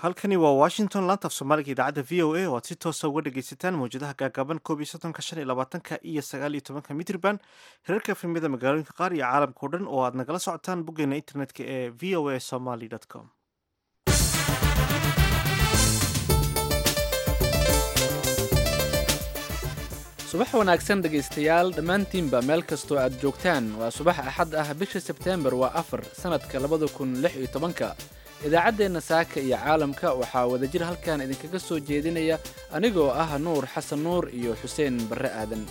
halkani waa washington laanta af soomaaliga idaacadda v o a oo aad si toosa uga dhagaysataan mawjadaha gaagaaban koob iyo soddonka shan iyo labaatanka iyo sagaal iyo tobanka mitriban hirarka efemyada magaalooyinka qaar iyo caalamka o dhan oo aad nagala socotaan boggeena internetka ee v o a somaly com subax wanaagsan dhegaystayaal dhammaantiinba meel kastoo aad joogtaan waa subax axad ah bisha sebteembar waa afar sannadka labada kun lix iyo tobanka idaacaddeenna saaka iyo caalamka waxaa wadajir halkan idinkaga soo jeedinaya anigoo ah nuur xasan nuur iyo xuseen barre aadan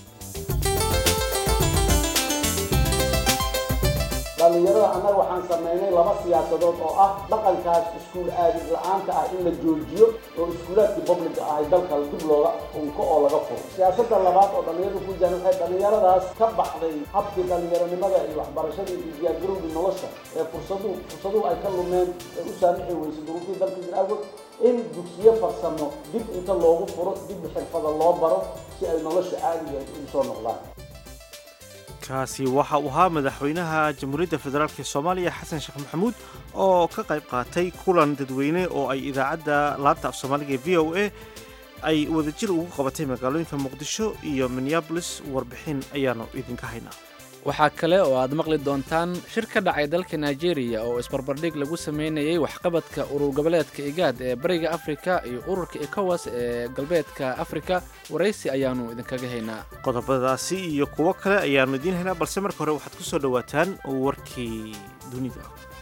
dhallinyarada annaga waxaan samaynay laba siyaasadood oo ah dhaqankaas iskuul aadid la-aanta ah in la joojiyo oo iskuulaadkii publica ahay dalka dib looga unko oo laga furo siyaasadda labaad oo dhallinyaradu ku jiraan waxay dhallinyaradaas ka baxday habkii dhallinyaronimada iyo waxbarashada iyo diyaargarowgii nolosha ee fursadu fursaduhu ay ka lumeen ee u saamixi weysay duruufihii dalka jir awgood in dugsiyo farsamo dib inta loogu furo dib xirfada loo baro si ay nolosha caadiga ugu soo noqdaan kaasi waxa uu ahaa madaxweynaha jamhuuriyadda federaalk ee soomaaliya xasan sheekh maxamuud oo ka qayb qaatay kulan dadweyne oo ay idaacadda laanta af soomaaliga ee v o a ay wadajir ugu qabatay magaalooyinka muqdisho iyo minneabolis warbixin ayaanu idinka haynaa waxaa kale oo aad maqli doontaan shir ka dhacay dalka nigeria oo isbarbardhig lagu sameynayay waxqabadka urur goboleedka igaad ee bariga afrika iyo ururka ekowas ee galbeedka afrika waraysi ayaannu idinkaga haynaa qodobadaasi iyo kuwo kale ayaannu idiin haynaa balse marka hore waxaad ku soo dhowaataan warkii dunida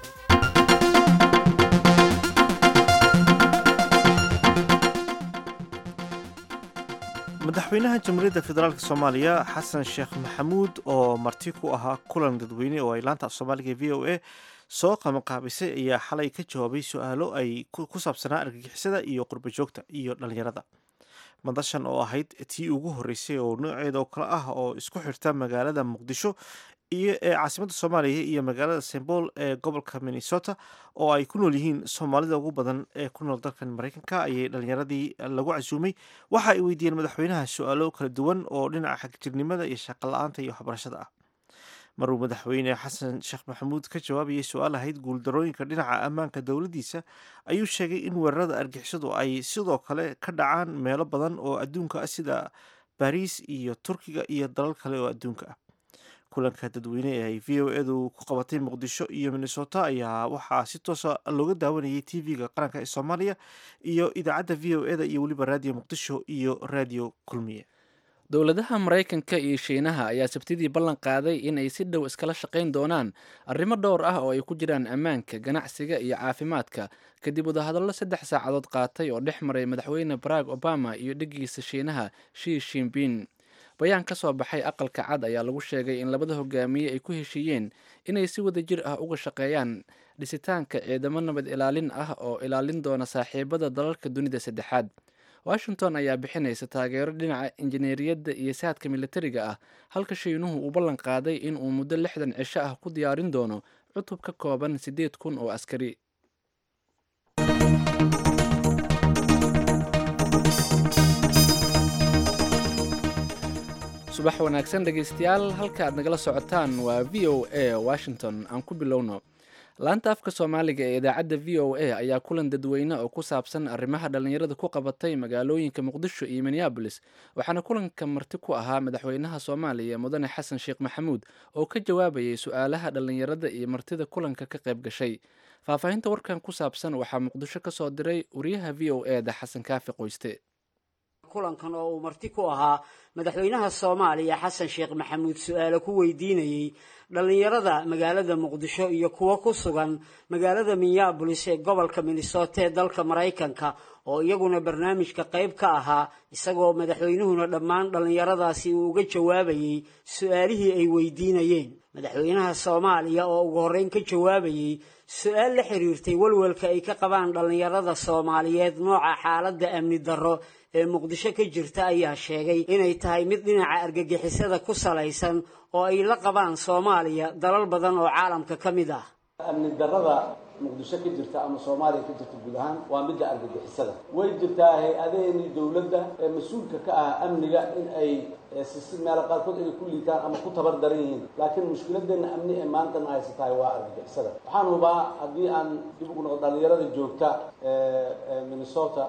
madaxweynaha jamhuuriyadda federaalk soomaaliya xasan sheekh maxamuud oo marti ku ahaa kulan dadweyne oo ay laanta af soomaaliga v o a soo qabanqaabisay ayaa xalay ka jawaabay su-aalo ay ku saabsanaa argagixisada iyo qurba joogta iyo dhallinyarada madashan oo ahayd tii ugu horreysay oo nooceeda oo kale ah oo isku xirta magaalada muqdisho iyo ee caasimadda soomaaliya iyo magaalada sembol ee gobolka minnesota oo ay ku nool yihiin soomaalida ugu badan ee ku nool dalkan maraykanka ayay dhallinyaradii lagu casuumay waxa ay weydiiyeen madaxweynaha su-aalo kala duwan oo dhinaca xagjirnimada iyo shaqo la-aanta iyo waxbarashada ah maruu madaxweyne xasan sheekh maxamuud ka jawaabayay su-aal ahayd guuldarooyinka dhinaca ammaanka dowladdiisa ayuu sheegay in weerarada argixisadu ay sidoo kale ka dhacaan meelo badan oo adduunka ah sida bariis iyo turkiga iyo dalal kale oo adduunka ah kulanka dadweyne ee ay v o edu ku qabatay muqdisho iyo minnesota ayaa waxaa si toosa looga daawanayay t v-ga qaranka ee soomaaliya iyo idaacadda v o eda iyo weliba raadiyo muqdisho iyo raadiyo kulmiye dowladaha maraykanka iyo shiinaha ayaa sabtidii ballan qaaday in ay si dhow iskala shaqayn doonaan arrimo dhowr ah oo ay ku jiraan ammaanka ganacsiga iyo caafimaadka kadib wadahadallo saddex saacadood qaatay oo dhex maray madaxweyne barack obama iyo dheggiisa shiinaha shi shimbin bayaan ka soo baxay aqalka cad ayaa lagu sheegay in labada hogaamiye ay ku heshiiyeen inay si wadajir ah uga shaqeeyaan dhisitaanka ciidamo nabad ilaalin ah oo ilaalin doona saaxiibada dalalka dunida saddexaad washington ayaa bixinaysa taageero dhinaca injineeriyadda iyo saadka militariga ah halka shiinuhu uu ballan qaaday in uu muddo lixdan cisho ah ku diyaarin doono cutub ka kooban siddeed kun oo askari subax wanaagsan dhegaystayaal halka aad nagala socotaan waa v o a washington aan ku bilowno laanta afka soomaaliga ee idaacadda v o a ayaa kulan dadweyne oo ku saabsan arrimaha dhallinyarada ku qabatay magaalooyinka muqdisho iyo minneabolis waxaana kulanka marti ku ahaa madaxweynaha soomaaliya mudane xasan sheekh maxamuud oo ka jawaabayay su-aalaha dhallinyarada iyo martida kulanka ka qayb gashay faahfaahinta warkan ku saabsan waxaa muqdisho ka soo diray wariyaha v o e da xasan kaafi qoyste kulankan oo uu marti ku ahaa madaxweynaha soomaaliya xasan sheekh maxamuud su-aalo ku weydiinayey dhallinyarada magaalada muqdisho iyo kuwo ku sugan magaalada minneabolis ee gobolka minnesota ee dalka maraykanka oo iyaguna barnaamijka qayb ka ahaa isagoo madaxweynuhuna dhammaan dhallinyaradaasi uu uga jawaabayey su-aalihii ay weydiinayeen madaxweynaha soomaaliya oo ugu horreyn ka jawaabayey su-aal la xiriirtay walwalka ay ka qabaan dhallinyarada soomaaliyeed nooca xaaladda amni darro ee muqdisho ka jirta ayaa sheegay inay tahay mid dhinaca argagixisada ku salaysan oo ay la qabaan soomaaliya dalal badan oo caalamka ka mid ah amni darrada muqdisho ka jirta ama soomaaliya ka jirta guud ahaan waa midda argagixisada way jirtaa hay-adaheenii dowladda ee mas-uulka ka ah amniga in ay si meelo qaarkood inay ku liitaan ama ku tabar daran yihiin laakiin mushkiladeenna amni ee maantana haysatahay waa argagixisada waxaan hubaa haddii aan dib ugu noqo dhalinyarada joogta minnesota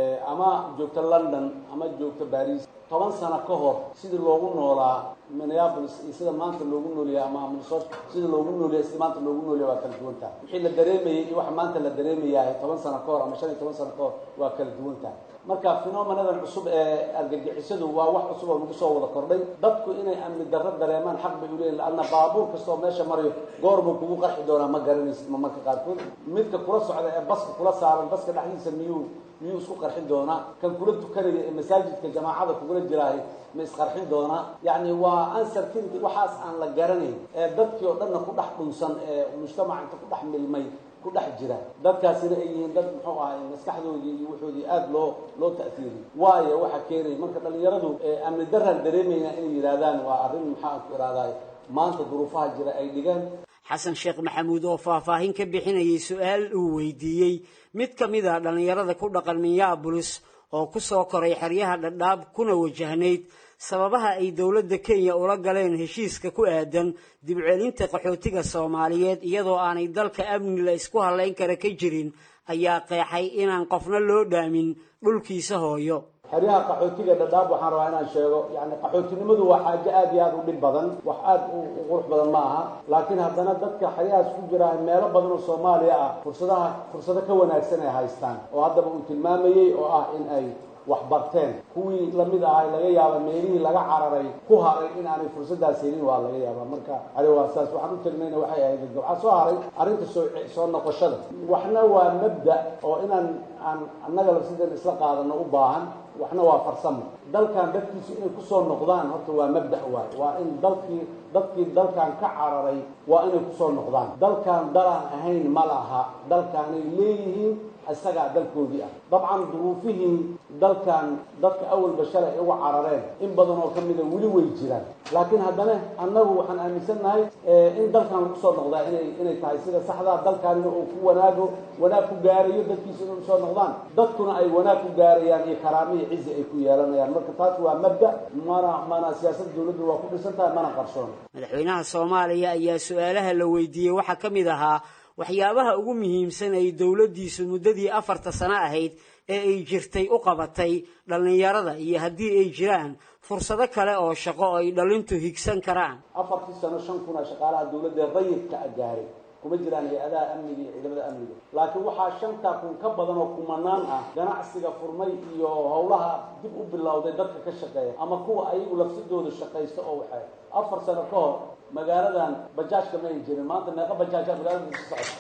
ama joogta london ama joogta baris toban sano ka hor sidii loogu noolaa minneapolis iyo sida maanta loogu noolyahay ama minnesota sida loogu noolyahay sida maanta loogu noolyahay waa kala duwantaha wixii la dareemayay iyo waxa maanta la dareemayahay toban sano ka hor ama shan iyo toban sano ka hor waa kala duwantaha marka phenomenadan cusub ee argagixisadu waa wax cusub oo nagu soo wada kordhay dadku inay amni darro dareemaan xaq bay uleeyihin laanna baabuur kastoo meesha marayo goor buu kugu qarxi doonaa ma garanaysid ma marka qaarkood midka kula socda ee baska kula saaran baska dhexdiisa miyuu miyuu isku qarxin doonaa kan kula tukanaya ee masaajidka jamaacada kugula jiraahay ma isqarxin doonaa yacni waa uncertainty waxaas aan la garanayn ee dadkii oo dhanna ku dhex dhunsan ee mujtamaca inta ku dhex milmay ku dhex jira dadkaasina ay yihiin dad muxuu ahay maskaxdoodii iyo wuxoodii aada loo loo ta'fiiriyey waayo waxa keenaya marka dhalinyaradu amni daraan dareemayna inay yidhaahdaan waa arrin maxaan ku ihahdaay maanta duruufaha jira ay dhigaan xasan sheekh maxamuud oo faahfaahin ka bixinayay su-aal uu weydiiyey mid ka mid a dhallinyarada ku dhaqan minneabolis oo ku soo koray xeryaha dhadhaab kuna wajahnayd sababaha ay dowladda kenya ula galeen heshiiska ku aadan dibcelinta qaxootiga soomaaliyeed iyadoo aanay dalka amni la isku hallayn kara ka jirin ayaa qeexay inaan qofna loo dhaamin dhulkiisa hooyo xeryaha qaxootiga dhadhaab waxaan rabaa inaan sheego yani qaxootinimadu waa xaajo aad iyo aada u dhib badan wax aada u qurux badan ma aha laakiin haddana dadka xeryahaas ku jira meelo badan oo soomaaliya ah fursadaha fursado ka wanaagsan ay haystaan oo haddaba uu tilmaamayey oo ah in ay wax barteen kuwii lamid ahay laga yaaba meelihii laga cararay ku haray in aanay fursadaas helin waa laga yaaba marka ari waa saas waxaan u tagnayna waxay ahayd waxaa soo haray arrinta soo soo noqoshada waxna waa mabda oo inaan aan annaga lafsideen isla qaadano u baahan waxna waa farsamo dalkan dadkiisu inay kusoo noqdaan horta waa mabda waay waa in dalkii dadkii dalkan ka cararay waa inay kusoo noqdaan dalkan dalaan ahayn ma laha dalkaanay leeyihiin isagaa dalkoodii ah dabcan duruufihii dalkan dadka awalba shalay ay uga carareen in badan oo ka mida weli way jiraan laakiin haddana annagu waxaan aaminsannahay in dalkan lagu soo noqdaa inay inay tahay sida saxdaa dalkaanina uu ku wanaago wanaag ku gaarayo dadkiisa inay usoo noqdaan dadkuna ay wanaag ku gaarayaan iyo karaamo iyo cizi ay ku yeelanayaan marka taas waa mabda mana mana siyaasadda dowladdu waa ku dhisan tahay mana qarsoon madaxweynaha soomaaliya ayaa su-aalaha la weydiiyey waxaa ka mid ahaa waxyaabaha ugu muhiimsan ay dowladdiisu muddadii afarta sano ahayd ee ay jirtay u qabatay dhallinyarada iyo haddii ay jiraan fursado kale oo shaqo oo ay dhallintu higsan karaan afartii sano shan kuna shaqaalaha dowladda rayidka a gaaray kuma jiraan hay-adaha amniga iyo ciidamada amniga laakiin waxaa shanta kun ka badan oo kumanaan ah ganacsiga furmay iyo howlaha dib u bilowday dadka ka shaqeeya ama kuwa ayagu lafsidooda shaqaysta oo waxay afar sano ka hor magaaladan bajaajka ma ay jirin maanta meeqa bajaajaa magaalada ku socota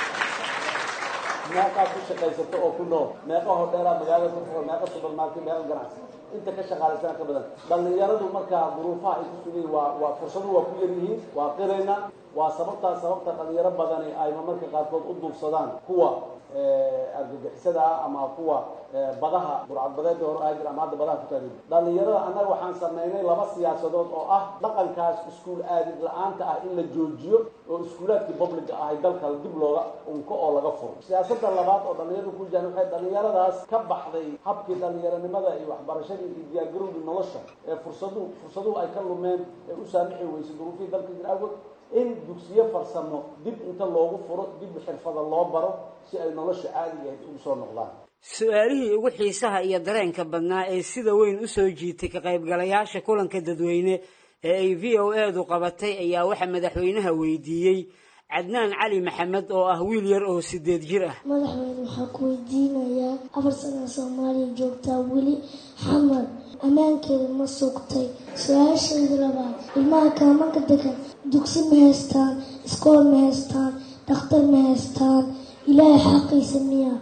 meeqaa ku shaqaysata oo ku nool meeqa hodheelaa magaalada ku furan meeqa supermarket meeqa ganacsi inta ka shaqaalaysana ka badan dhallinyaradu markaa duruufaha ay ku sugayiin waa waa fursadu waa ku yaryihiin waa qirayna waa sababtaa sababta dhalinyaro badani ayma marka qaarkood u duubsadaan kuwa argagixisada ah ama kuwa badaha burcadbadeeda hor ahaa jira ama hadda badaha ku taagin dhalinyarada annaga waxaan sameynay laba siyaasadood oo ah dhaqankaas iskuul aadid la-aanta ah in la joojiyo oo iskuulaadkii publica ahay dalka dib looga unko oo laga furo siyaasada labaad oo dhalinyaradu ku jiraan waxay dhalinyaradaas ka baxday habkii dhalinyaronimada iyo waxbarashadii iyo diyaargarowgii nolosha ee fursadu fursaduhu ay ka lumeen ee u saamixi weysay duruufihii dalka jir awgood in dugsiyo farsamo dib inta loogu furo dib xirfada loo baro si ay nolosha caadiga ahayd ugu soo noqdaan su-aalihii ugu xiisaha iyo dareenka badnaa ee sida weyn u soo jiitay ka qaybgalayaasha kulanka dadweyne ee ay v o edu qabatay ayaa waxaa madaxweynaha weydiiyey cadnaan cali maxamed oo ah wiil yar oo sideed jir ah madaxweyne waxaa ku weydiinayaa afar sana soomaaliya joogtaa weli xamar ammaankeeda ma sugtay su-aashayda labaad ilmaha kaamanka degan dugsi ma haystaan iskool ma haystaan dhakhtar ma haystaan ilaahay xaqiisa miyaa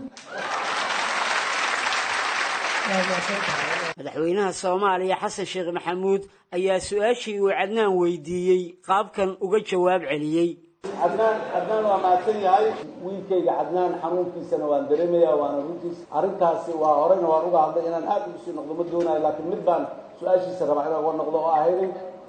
madaxweynaha soomaaliya xasan sheekh maxamuud ayaa su-aashii uu cadnaan weydiiyey qaabkan uga jawaab celiyey cadnaan cadnaan waa mahadsan yahay wiilkayga cadnaan xanuunkiisana waan dareemaya waana runtiis arrintaasi waa horeyna waan uga hadlay inaan aada ugu sii noqdo ma doonayo laakiin mid baan su-aashiisa rabaa inaan uga noqdo oo ahayday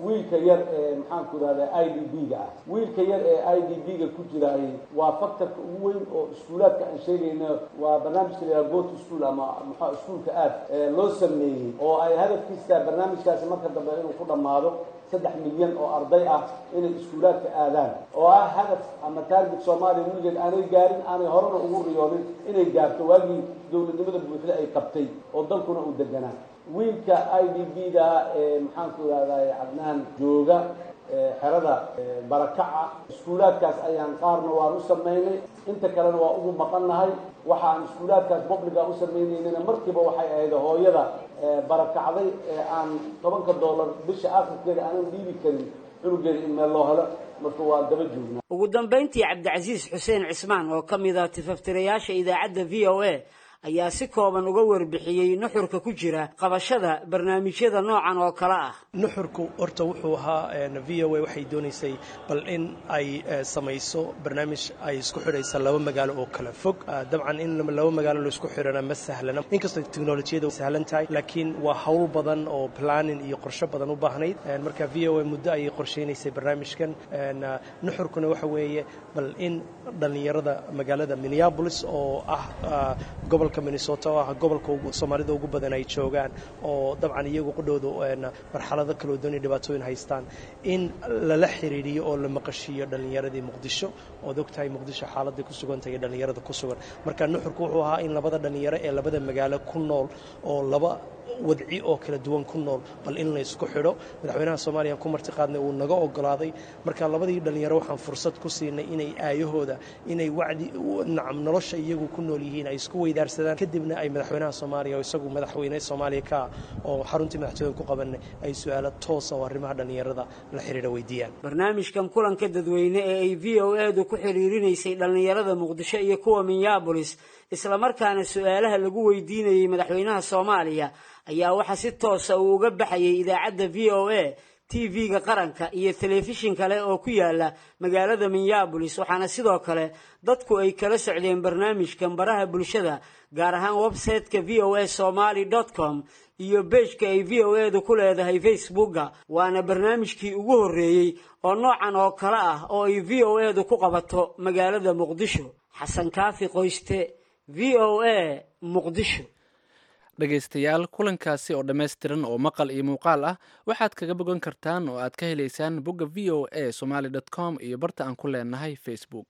wiilka yar ee maxaanku idhahda i d b ga ah wiilka yar ee i d b ga ku jiraay waa factorka ugu weyn oo iskuulaadka aan sheegayno waa barnaamijka la go to school ama mxua iskuulka aad loo sameeyey oo ay hadafkiisa barnaamijkaasi marka dambe inuu ku dhammaado saddex milyan oo arday ah inay iskuulaadka aadaan oo ah hadaf ama taarget soomaaliya weligeed aanay gaarin aanay horena ugu riyoonin inay gaarto waagii dowladnimada buuxda ay qabtay oo dalkuna uu deganaa wiilka i d b da ee maxaanku idhahday cadnaan jooga xerada barakaca iskuulaadkaas ayaan qaarna waan u samaynay inta kalena waa ugu maqannahay waxa aan iskuulaadkaas publica u sameynaynana markiiba waxay ahayd hooyada barakacday ee aan tobanka dollar bisha akhirkeeda aanan dhiibi karin cunugeeda in meel loo helo marka waa daba joognaa ugu dambayntii cabdicasiis xuseen cismaan oo ka mid ah tifaftirayaasha idaacadda v o a ayaa si kooban uga warbixiyey nuxurka ku jira qabashada barnaamijyada noocan oo kale ah nuxurku horta wuxuu ahaa v o a waxay doonaysay bal in ay samayso barnaamij ay isku xidhaysa laba magaalo oo kala fog dabcan in laba magaalo laisku xidhana ma sahlana inkastoo teknolojiyada sahlan tahay laakiin waa hawl badan oo planning iyo qorsho badan u baahnayd marka v o a muddo ayay qorshaynaysay barnaamijkan nuxurkuna waxa weeye bal in dhallinyarada magaalada minneapolis oo ah gobol minnesota oo ah gobolka soomaalida ugu badan ay joogaan oo dabcan iyagu qudhooda marxalado kaloo dooni dhibaatooyin haystaan in lala xiriiriyo oo la maqashiiyo dhallinyaradii muqdisho ood ogtahay muqdisho xaaladii ku sugantahay dhallinyarada ku sugan marka nuxurku wuxuu ahaa in labada dhallinyaro ee labada magaalo ku nool oo laba wadci oo kala duwan ku nool bal in la isku xidho madaxweynaha soomaaliya ku marti qaadnay uu naga ogolaaday marka labadii dhallinyaro waxaan fursad ku siinay inay aayahooda inay wacdi nacam nolosha iyagu ku nool yihiin ay isku weydaarsadaan kadibna ay madaxweynaha soomaaliya oo isagu madaxweyne soomaaliya ka oo xaruntii madaxtooyada ku qabanay ay su-aalo toosa oo arrimaha dhallinyarada la xidhiidha weydiiyaan barnaamijkan kulanka dadweyne ee ay v o edu ku xidhiirinaysay dhallinyarada muqdisho iyo kuwa minneabolis islamarkaana su-aalaha lagu weydiinayey madaxweynaha soomaaliya ayaa waxaa si toosa uu uga baxayay idaacadda v o a t v-ga qaranka iyo telefishin kale oo ku yaala magaalada minneabolis waxaana sidoo kale dadku ay kala socdeen barnaamijkan baraha bulshada gaar ahaan website-ka v o a somaly com iyo beejka ay v o edu ku leedahay facebooka waana barnaamijkii ugu horreeyey oo noocan oo kale ah oo ay v o edu ku qabato magaalada muqdisho xasan kaafi qoyste v o a muqdisho dhegaystayaal kulankaasi oo dhammaystiran oo maqal iyo muuqaal ah waxaad kaga bogan kartaan oo aad ka helaysaan bogga v o a somaly com iyo barta aan ku leenahay facebook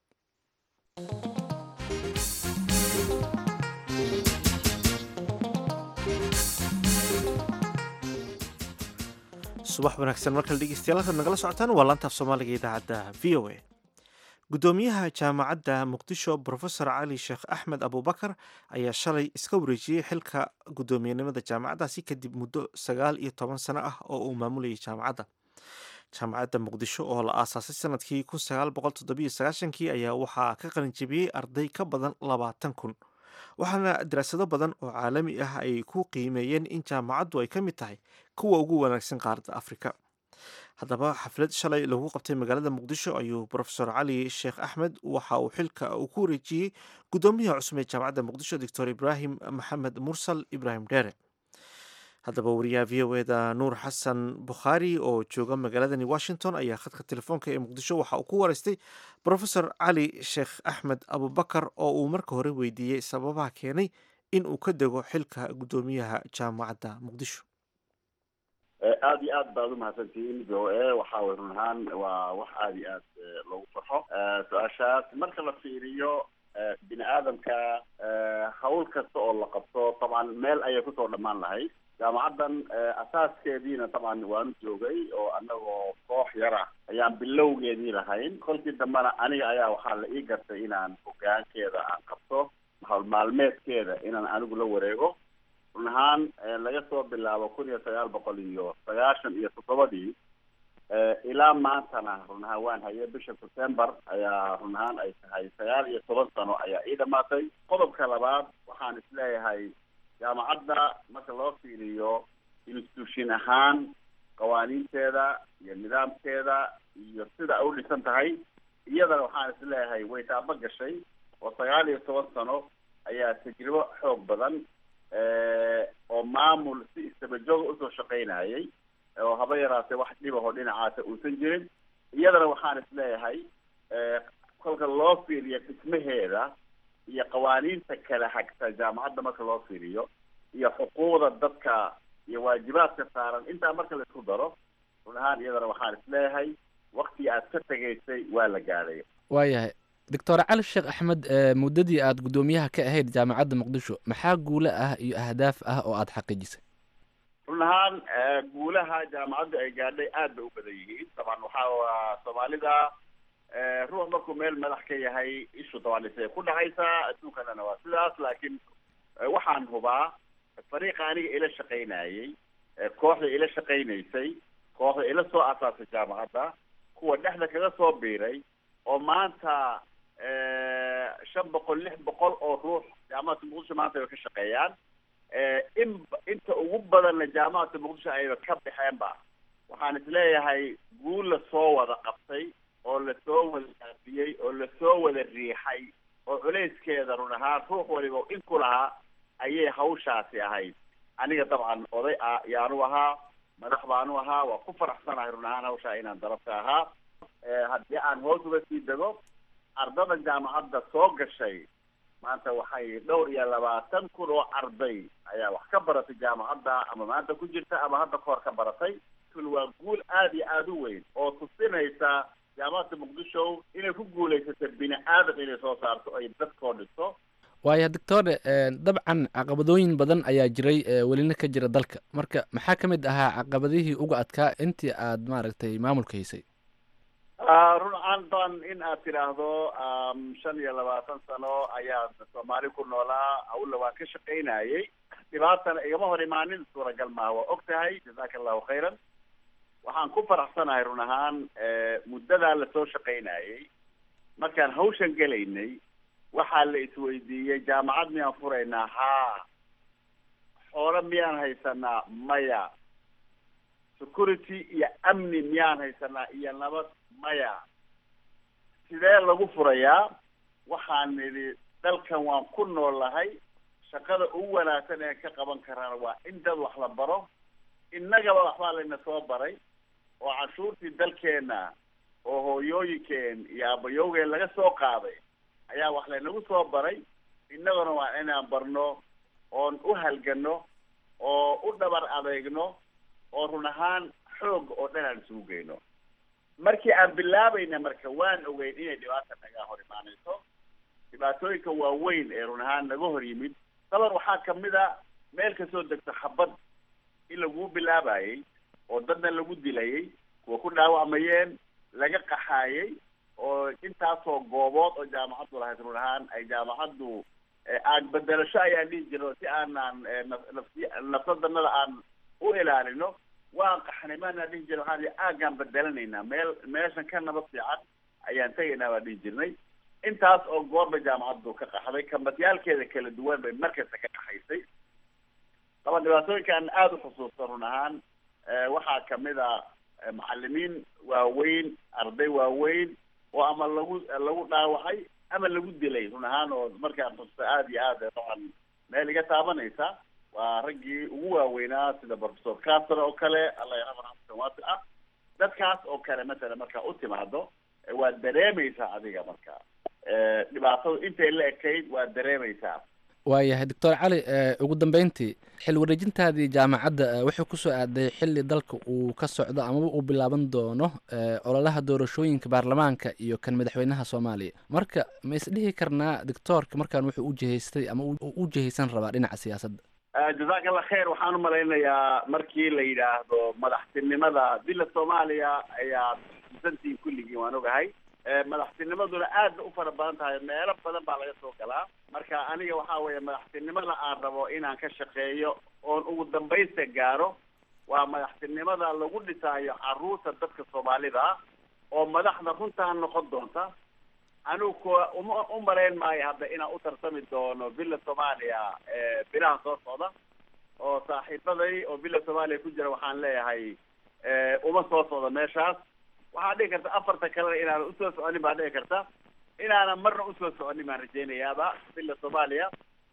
subax wanaagsan markale dhegeystayaal halkaad nagala socotaan waa laantaaf soomaaliga idaacadda v o a gudoomiyaha jaamacadda muqdisho brofesor cali sheekh axmed abubakar ayaa shalay iska wareejiyey xilka guddoomiyenimada jaamacaddaasi kadib muddo sagaal iyo toban sano ah oo uu maamulayay jaamacadda jaamacadda muqdisho oo la aasaasay sanadkii kun sagaal boqol toddobiyo sagaashankii ayaa waxaa ka qalinjabiyey arday ka badan labaatan kun waxaana daraasado badan oo caalami ah ay ku qiimeeyeen in jaamacaddu ay ka mid tahay kuwa ugu wanaagsan qaaradda afrika haddaba xaflad shalay lagu qabtay magaalada muqdisho ayuu brofesor cali sheekh axmed waxa uu xilka uu ku wareejiyey guddoomiyaha cusub ee jaamacadda muqdisho doctor ibraahim maxamed mursal ibraahim dheere haddaba wariyaha v o eda nuur xasan bukhaari oo jooga magaaladani washington ayaa khadka telefoonka ee muqdisho waxa uu ku wareystay brofesor cali sheekh axmed abubakar oo uu marka hore weydiiyey sababaha keenay in uu ka dego xilka guddoomiyaha jaamacadda muqdisho aada iyo aad baad umahadsantihiin v o a waxa way run ahaan waa wax aada iyo aad loogu farxo su-aashaas marka la fiiriyo bini aadamka hawl kasta oo la qabto taban meel ayay kusoo dhammaan lahayd jaamacaddan asaaskeediina taban waanu joogay oo anagoo koox yara ayaan bilowgeedii lahayn kolkii dambena aniga ayaa waxaa la ii gartay inaan hogaankeeda aan qabto hawl maalmeedkeeda inaan anigu la wareego run ahaan laga soo bilaabo kun iyo sagaal boqol iyo sagaashan iyo toddobadii ilaa maantana run ahaan waan hayay bisha september ayaa run ahaan ay tahay sagaal iyo toban sano ayaa ii dhamaatay qodobka labaad waxaan isleeyahay jaamacadda marka loo fiiriyo institution ahaan qawaaniinteeda iyo nidaamkeeda iyo sida ay u dhisan tahay iyadana waxaan isleeyahay way taaba gashay oo sagaal iyo toban sano ayaa tajribo xoog badan oo maamul si istabajooga usoo shaqaynayay oo haba yaraatee wax dhibaho dhinacaasa uusan jirin iyadana waxaan isleeyahay kolka loo fiiriyo dhismaheeda iyo qawaaniinta kala hagta jaamacadda marka loo fiiriyo iyo xuquuqda dadka iyo waajibaadka saaran intaa marka la isku daro run ahaan iyadana waxaan isleeyahay waktigii aad ka tegaysay waa la gaadhay waayahay doctor cali sheekh axmed muddadii aad guddoomiyaha ka ahayd jaamacadda muqdisho maxaa guulo ah iyo ahdaaf ah oo aada xaqiijisay run ahaan guulaha jaamacaddu ay gaadhay aad bay u badan yihiin taban waxaa soomaalida ruux markuu meel madax ka yahay ishu dabaanisay ku dhacaysaa adduunkanana waa sidaas laakiin waxaan hubaa fariiqa aniga ila shaqaynayey kooxda ila shaqaynaysay kooxda ila soo asaasay jaamacadda kuwa dhexda kaga soo biiray oo maanta shan boqol lix boqol oo ruux jaamacadda muqdisho maanta ay ka shaqeeyaan in inta ugu badanna jaamacadda muqdisho ayba ka baxeenba waxaan isleeyahay guul la soo wada qabtay oo lasoo wada aafiyey oo lasoo wada riixay oo culayskeeda run ahaan ruux waliba in ku lahaa ayay hawshaasi ahayd aniga dabcan oday ah yaanu ahaa madax baanu ahaa waa ku faraxsanahay run ahaan hawshaa inaan darabka ahaa haddii aan hoos uga sii dego ardada jaamacadda soo gashay maanta waxay dhowr iyo labaatan kun oo arday ayaa wax ka baratay jaamacadda ama maanta ku jirta ama hadda kahor ka baratay kul waa guul aada iyo aada u weyn oo tusinaysa jaamacadda muqdisho inay ku guulaysata bini aadam inay soo saarto ay dadkoo dhisto waaya doctore dabcan caqabadooyin badan ayaa jiray welina ka jira dalka marka maxaa ka mid ahaa caqabadihii uga adkaa intii aad maaragtay maamulka haysay run aantan in aad tidhaahdo shan iyo labaatan sano ayaa soomaali ku noolaa awla waan ka shaqaynayay dhibaatana igama hor imaanin suuragal maaha waa og tahay jazaaka allahu khayran waxaan ku faraxsanahay run ahaan muddadaa lasoo shaqaynayay markaan hawshan gelaynay waxaa la isweydiiyey jaamacad miyaan furaynaa haa xoolo miyaan haysanaa maya security iyo amni miyaan haysanaa iyo nabad maya sidee lagu furayaa waxaan nidhi dalkan waan ku noolahay shaqada ugu wanaagsan ee ka qaban karana waa in dad wax la baro innagaba waxbaa layna soo baray oo cashuurtii dalkeena oo hooyooyinkeen iyo aabayowgeen laga soo qaaday ayaa wax laynagu soo baray innaguna waa inaan barno oon u halgano oo u dhabar adeegno oo run ahaan xoog oo dhan aan isugu geyno markii aan bilaabayna marka waan ogeyn inay dhibaata naga hor imaanayso dhibaatooyinka waaweyn ee run ahaan naga hor yimid dabar waxaa kamid a meel kasoo degto xabad in laguu bilaabayay oo dadna lagu dilayay kuwa ku dhaawacmayeen laga qaxaayay oo intaasoo goobood oo jaamacaddu lahayd run ahaan ay jaamacaddu aan bedelasho ayaan dhihi jirno si aanaan nafsi nafsadanada aan u ilaalino waan qaxnay maanaan dhihi jirna waxaan ihi aagaan bedelanaynaa meel meeshan ka nabad fiican ayaan tegaynaa baan dhihi jirnay intaas oo goorba jaamacaddu ka qaxday kambadyaalkeeda kala duwan bay markasta ka qaxaysay laba dhibaatooyinkaan aada u xusuusta run ahaan waxaa kamid a macalimiin waaweyn arday waaweyn oo ama lagu lagu dhaawacay ama lagu dilay run ahaan oo markaan xusuusta aada iyo aad dabcan meel iga taabanaysa waa raggii ugu waaweynaa sida professor castro oo kale alla yarxam raxmatan waasi ah dadkaas oo kale matala markaa u timaado waad dareemaysaa adiga marka dhibaatadu intay la ekayd waad dareemaysaa waayahay doctor cali ugu dambeyntii xil wareejintaadii jaamacadda wuxuu kusoo aaday xili dalka uu ka socdo amaba uu bilaaban doono ololaha doorashooyinka baarlamaanka iyo kan madaxweynaha soomaaliya marka ma isdhihi karnaa doctoorka markaan wuxuu u jihaystay ama u jihaysan rabaa dhinaca siyaasadda jazaak allah khayr waxaan umalaynayaa markii la yidhaahdo madaxtinimada dila soomaaliya ayaa xusuusantiin kulligii waan ogahay madaxtinimaduna aad ba u fara badan tahay meelo badan baa laga soo galaa marka aniga waxaa weeye madaxtinimada aan rabo inaan ka shaqeeyo oon ugu dambaysta gaaro waa madaxtinimada lagu dhisaayo caruurta dadka soomaalida oo madaxda runtaa noqon doonta anigu kuwa uma u marayn maayo hadda inaan u tarsami doono villa soomaaliya bilaha soo socda oo saaxiibaday oo villa soomaaliya ku jira waxaan leeyahay uma soo socdo meeshaas waxaa dhici karta afarta kalena inaanan usoo soconin baa dhici karta inaanan marna usoo soconin baan rajeynayaaba villa soomaaliya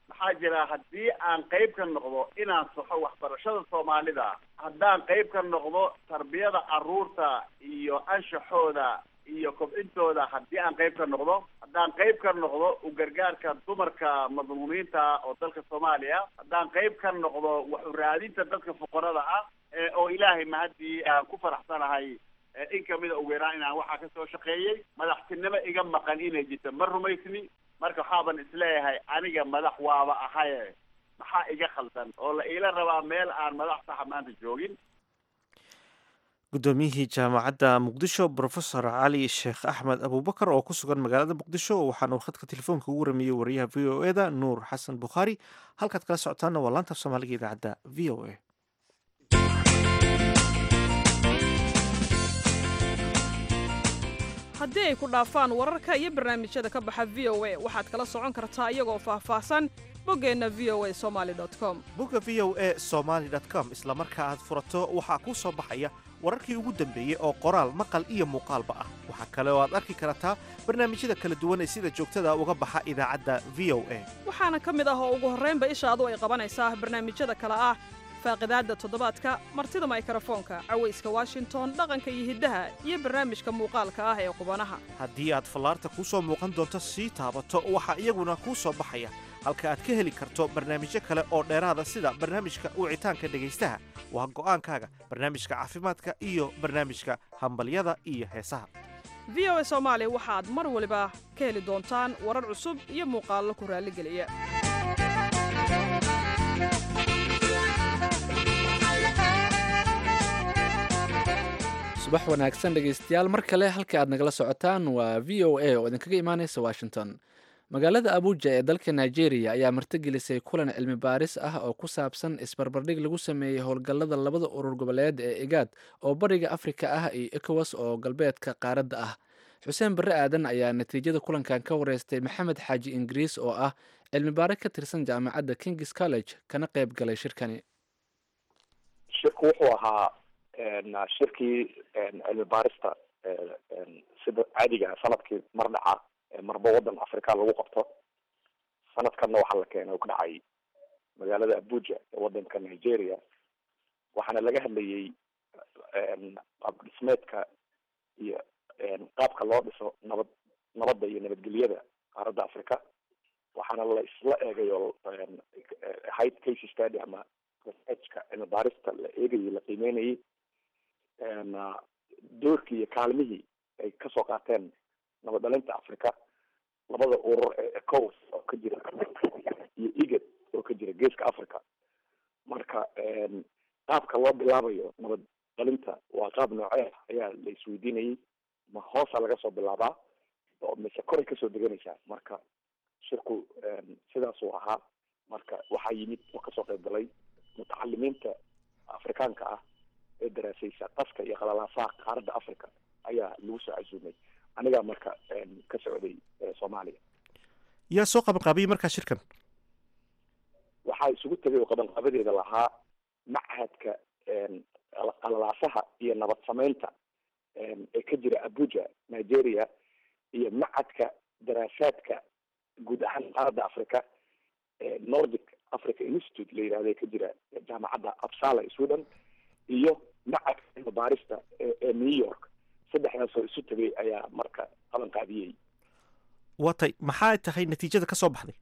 maxaa jira haddii aan qayb ka noqdo inaan saxo waxbarashada soomaalida haddaan qayb ka noqdo tarbiyada carruurta iyo anshaxooda iyo kobcintooda haddii aan qayb ka noqdo haddaan qayb ka noqdo u gargaarka dumarka madluumiinta oo dalka soomaaliya haddaan qayb ka noqdo wax u raadinta dadka fuqarada ah oo ilaahay mahadii aan ku faraxsanahay in kamida ugu yaraan inaan waxaa kasoo shaqeeyey madaxtinimo iga maqan inay jirto ma rumaysni marka waxaaban isleeyahay aniga madax waaba ahaye maxaa iga khaldan oo la iila rabaa meel aan madax saxa maanta joogin guddoomiyihii jaamacadda muqdisho brofesor cali sheekh axmed abubakar oo ku sugan magaalada muqdisho waxaana uu khadka telefoonka ugu ramiyey wariyaha v o eda nuur xasan bukhaari halkaad kala socotaana waa laanta af soomaaliga idaacadda v o a haddii ay ku dhaafaan wararka iyo barnaamijyada ka baxa v o a waxaad kala socon kartaa iyagoo faahfaahsan boggeenna v o a somaali com bogga v o a somaali com isla marka aad furato waxaa kuu soo baxaya wararkii ugu dambeeyey oo qoraal maqal iyo muuqaalba ah waxaa kale oo aad arki kartaa barnaamijyada kala duwan ee sida joogtada uga baxa idaacadda v o a waxaana ka mid ah oo ugu horraynba ishaadu ay qabanaysaa barnaamijyada kale ah faaqidaadda toddobaadka martida maykrofoonka cawayska washington dhaqanka iyo hiddaha iyo barnaamijka muuqaalka ah ee qubanaha haddii aad fallaarta kuu soo muuqan doonto sii taabato waxaa iyaguna kuu soo baxaya halka aad ka heli karto barnaamijyo kale oo dheeraada sida barnaamijka wicitaanka dhegaystaha waa go'aankaaga barnaamijka caafimaadka iyo barnaamijka hambalyada iyo heesaha v o a soomaali waxaad mar waliba ka heli doontaan warar cusub iyo muuqaallo ku raalligeliya subax wanaagsan dhegaystayaal mar kale halka aad nagala socotaan waa v o a oo idinkaga imaanaysa washington magaalada abuja ee dalka nigeria ayaa martigelisay kulan cilmi baaris ah oo ku saabsan isbarbardhig lagu sameeyey howlgallada labada urur goboleed ee egaad oo bariga afrika ah iyo ekowas oo galbeedka qaaradda ah xuseen barre aadan ayaa natiijada kulankan ka wareystay maxamed xaaji ingiriis oo ah cilmi baare ka tirsan jaamacadda kings college kana qayb galay shirkani shirku wuxuu ahaa shirkii cilmi baarista sida caadiga sanadkii mar dhaca marba wadan africa lagu qabto sanadkanna waxaa la keenay u ka dhacay magaalada abuja ee wadanka nigeria waxaana laga hadlayay qaab dhismeedka iyo qaabka loo dhiso nabad nabadda iyo nabadgelyada qaaradda africa waxaana la isla eegay oo ahayd case study ama researchka cilmi baarista la eegayay la qiimeynayay doorkii iyo kaalmihii ay kasoo qaateen nabad dhalinta africa labada urur ee ecowas oo ka jira iyo egad oo ka jira geeska africa marka qaabka loo bilaabayo nabad dhalinta waa qaab noocee ayaa la isweydiinayay ma hoosa laga soo bilaabaa oo mise koray kasoo deganaysaa marka shirku sidaasuu ahaa marka waxaa yimid oo kasoo qayb galay mutacalimiinta afrikaanka ah ee daraasaysa qaska iyo qalalaasaha qaaradda africa ayaa lagu soo casuumay anigaa marka ka socday soomaaliya yaa soo qabanqaabiyey markaa shirkan waxaa isugu tegay oo qabanqaabadeeda lahaa machadka qalalaasaha iyo nabad sameynta ee ka jira abuja nigeria iyo machadka daraasaadka guud ahaan qaaradda africa nordic africa institute la yihahda ka jira jaamacadda absala sweden iyo machadka cilmi baarista ee new york saddexdaas oo isu tegay ayaa marka qaban qaadiyey watay maxaa tahay natiijada ka soo baxday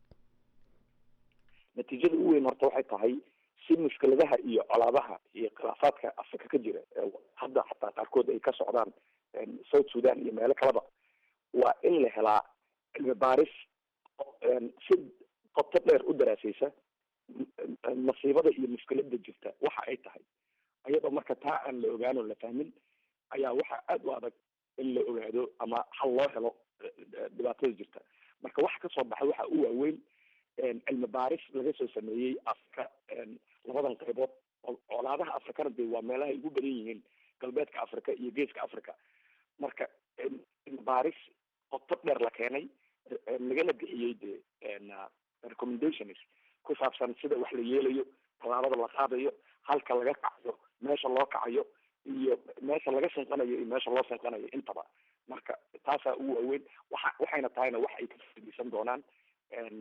natiijada ugu weyn horta waxay tahay si mushkiladaha iyo colaabaha iyo khilaafaadka afrika ka jira hadda xataa qaarkood ay ka socdaan south sudan iyo meelo kaleba waa in la helaa cilmi baaris si qoto dheer u daraasaysa masiibada iyo mushkilada jirta waxa ay tahay ayadoo marka taa aan la ogaan oo la fahmin ayaa waxaa aada u adag in la ogaado ama hal loo helo dhibaatada jirta marka waxa kasoo baxay waxa u waaweyn cilmi baaris laga soo sameeyey afrika labadan qaybood colaadaha afrikana de waa meelaha ay ugu badan yihiin galbeedka africa iyo geeska africa marka cilmi baaris qoto dheer la keenay lagana bixiyey de recommendations ku saabsan sida wax la yeelayo tallaabada la qaadayo halka laga kacayo meesha loo kacayo iyo meesha laga shinqanayo iyo meesha loo shinqanayo intaba marka taasaa ugu waaweyn waxa waxayna tahayna wax ay ka faiideysan doonaan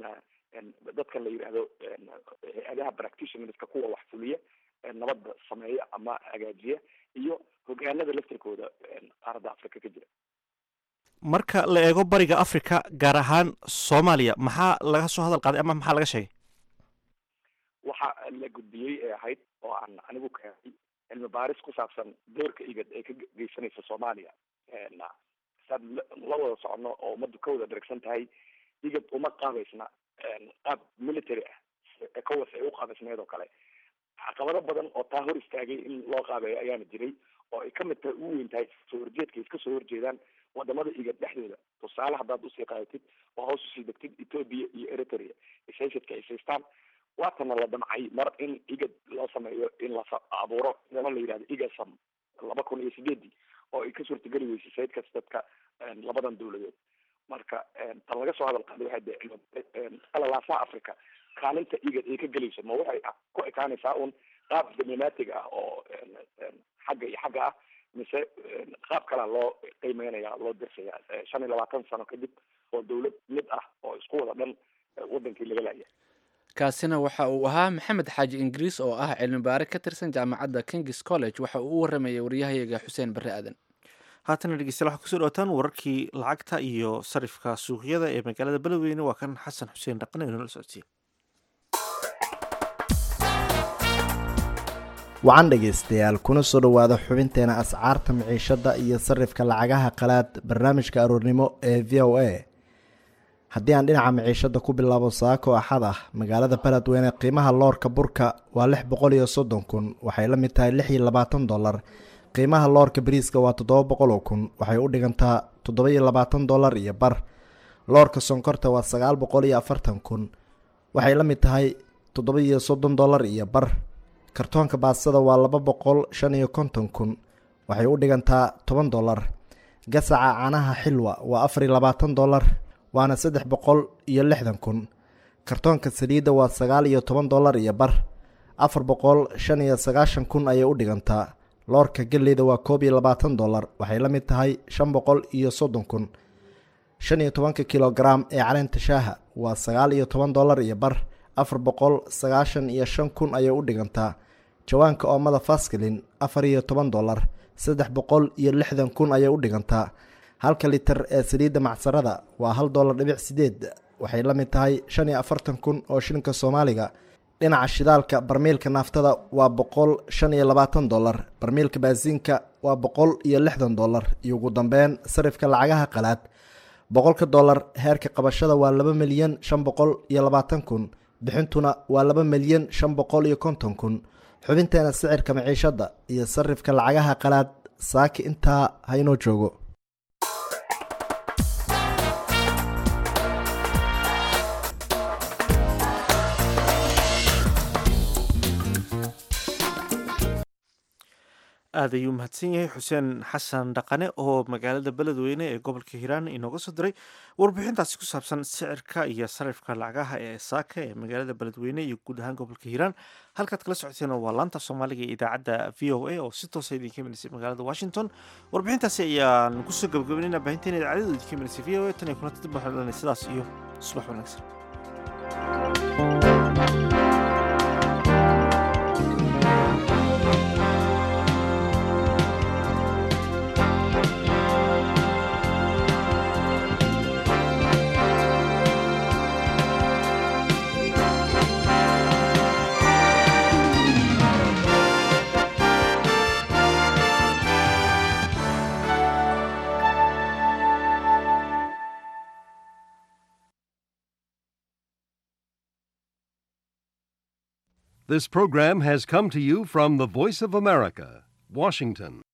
dadkan la yidhaahdo hay-adaha practitionerska kuwa wax fuliya nabadda sameeya ama hagaajiya iyo hogaanada laftirkooda qaaradda africa ka jira marka la eego bariga africa gaar ahaan soomaaliya maxaa laga soo hadal qaaday ama maxaa laga sheegay waxa la gudbiyey ee ahayd oo aan anigu keenay cilmi baaris ku saabsan doorka igad ee ka geysanaysa soomaaliya saad la wada socono oo ummaddu ka wada dharagsan tahay igad uma qaabaysna qaab military ah ecowas ay u qaabaysneed oo kale caqabado badan oo taa hor istaagay in loo qaabeeyo ayaana jiray oo ay kamid tahay ugu weyn tahay soo horjeedka iska soo horjeedaan wadamada igad dhexdooda tusaale haddaad usii qaadatid oo hoos usii degtid ethoopia iyo eritrea ishaysadka ay saystaan waatana la damcay mar in igad loo sameeyo in la abuuro niman la yidhahdo igasam laba kun iyo sideedii oo ay ka suurtageli weysay sayid kas dadka labadan dawladood marka tan laga soo hadal qaaday waxay de qalalaasaha africa kaalinta igad ay ka gelayso ma waxay ku ekaanaysaa un qaab diplomatic ah oo xagga iyo xagga ah mise qaab kalea loo qiimeynaya loo dirsaya shan iyo labaatan sano kadib oo dawlad mid ah oo isku wada dhan wadankii laga laaya kaasina waxa uu ahaa maxamed xaaji ingiriis oo ah cilmi baare ka tirsan jaamacadda kings college waxa uu u waramayay waryahayaga xuseen barre aadan haatana dhegeystayaal waxaa kusoo dhawaataan wararkii lacagta iyo sarifka suuqyada ee magaalada beledweyne waa kan xasan xuseen dhaqan ee noola socodsiye wacan dhegaystayaal kuna soo dhowaada xubinteena ascaarta miciishadda iyo sarifka lacagaha qalaad barnaamijka aroornimo ee v o a haddii aan dhinaca miciishadda ku bilaabo saako axad ah magaalada beledweyne qiimaha loorka burka waa lix boqol iyo soddon kun waxay la mid tahay lix iyo labaatan dollar qiimaha loorka bariiska waa toddoba boqol oo kun waxay u dhigantaa toddoba iyo labaatan dollar iyo bar loorka sonkorta waa sagaal boqol iyo afartan kun waxay la mid tahay toddoba iyo soddon dollar iyo bar kartoonka baastada waa laba boqol shan iyo konton kun waxay u dhigantaa toban dollar gasaca caanaha xilwa waa afar iyo labaatan dollar waana saddex boqol iyo lixdan kun kartoonka saliidda waa sagaal iyo toban dollar iyo bar afar boqol shan iyo sagaashan kun ayay u dhigantaa loorka galleyda waa koob iyo labaatan dollar waxay la mid tahay shan boqol iyo soddon kun shan iyo tobanka kilogaram ee caleenta shaaha waa sagaal iyo toban dollar iyo bar afar boqol sagaashan iyo shan kun ayay u dhigantaa jawaanka oomada faskalin afar iyo toban dollar saddex boqol iyo lixdan kun ayay u dhigantaa halka litir ee saliidda macsarada waa hal dollar dhibic sideed waxay la mid tahay shan iyo afartan kun oo shilinka soomaaliga dhinaca shidaalka barmiilka naaftada waa boqol shan iyo labaatan dollar barmiilka baasiinka waa boqol iyo lixdan dollar iyo ugu dambeyn sarifka lacagaha qalaad boqolka dollar heerka qabashada waa laba milyan shan boqol iyo labaatan kun bixintuna waa laba milyan shan boqol iyo konton kun xubinteena sicirka maciishadda iyo sarifka lacagaha qalaad saaki intaa haynoo joogo aad ayuu mahadsan yahay xuseen xasan dhaqane oo magaalada beledweyne ee gobolka hiiraan inooga soo diray warbixintaasi ku saabsan sicirka iyo sarifka lacagaha ee saaka ee magaalada beledweyne iyo guud ahaan gobolka hiiraan halkaad kala socoteen waa laanta soomaaliga ee idaacadda v o a oo si toosa idinka imaneysay magaalada washington warbixintaasi ayaan kusoo gabagabeynayna baahinteena idaacadadu idinka imaneysay v o a tan iyo kulanta dib waxaan lenahay sidaas iyo subax wanaagsan This program has come to you from the Voice of America, Washington.